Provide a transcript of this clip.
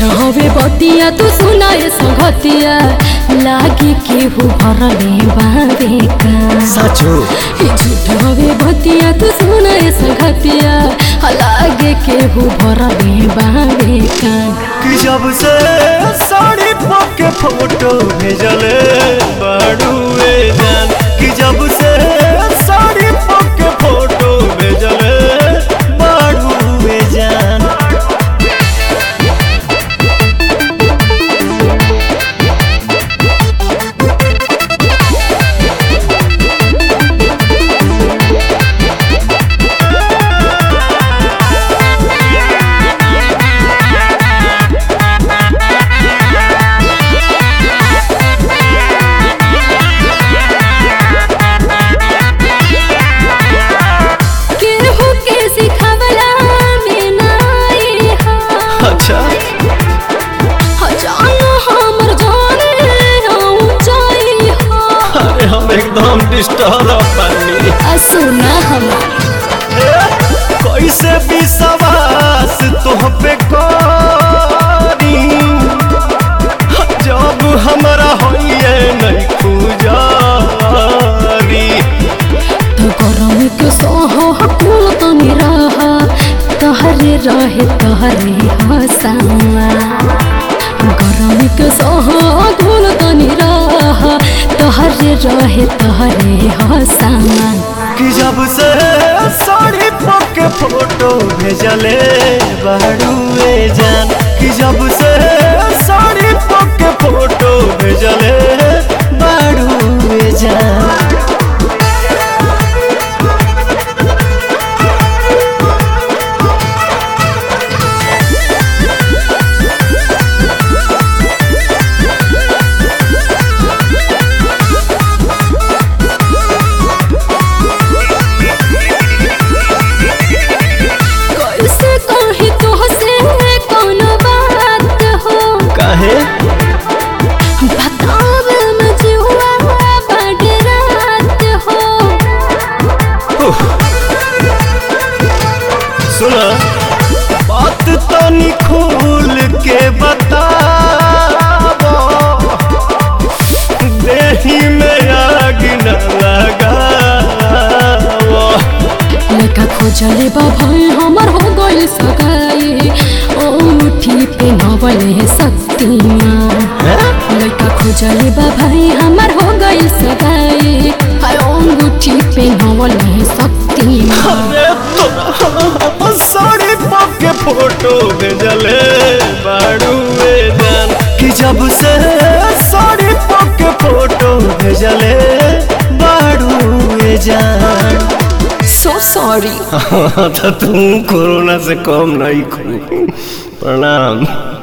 झूठ हवे बतिया तू सुनाए संगतिया लागे केहू भरले बाबे का साचो ई झूठ हवे बतिया तू सुनाए संगतिया लागे केहू भरले बाबे का कि जब से साड़ी पके फोटो भेजले बाड़ुए जान कि जब से साड़ी पके फोटो भेजले बाड़ुए जान केहू के सिखवला में नाई हा अच्छा जान हमर जाने ऊंचाई हा अरे हम एकदम डिस्टर्ब बनी आ सुना हमार कैसे विश्वास तुह पे करी जब हमरा होइए नहीं खुजारी तो गरम के सोह कुल तनी रहा तहरे रहे तहरे हसावा गरम के सोह कुल तनी रहा तहरे रहे तहरे हसावा कि जब से साड़ी पके फोटो भेजले बाड़ुए जान कि जब से साड़ी पके फोटो भेजले बाड़ुए जान कैसे कही तो से कोनो बात हो काहे बतावे में जुआ बड़ रात हो सुना बात तनी खोल के बताबो देही में आग न लगावो लेका खोजले बा भाई हमर हो गइल सगाई ओ मुठी पे नवले शक्तिमान लेका खोजले बा भाई हमर हो गइल सगाई हाय ओ मुठी पे नवले शक्तिमान अरे तोरा साड़ी पके फोटो भेजले बाड़ुए जान कि जब से साड़ी पके फोटो भेजले बाड़ुए जान सो सॉरी तो तुम कोरोना से कम नहीं खू प्रणाम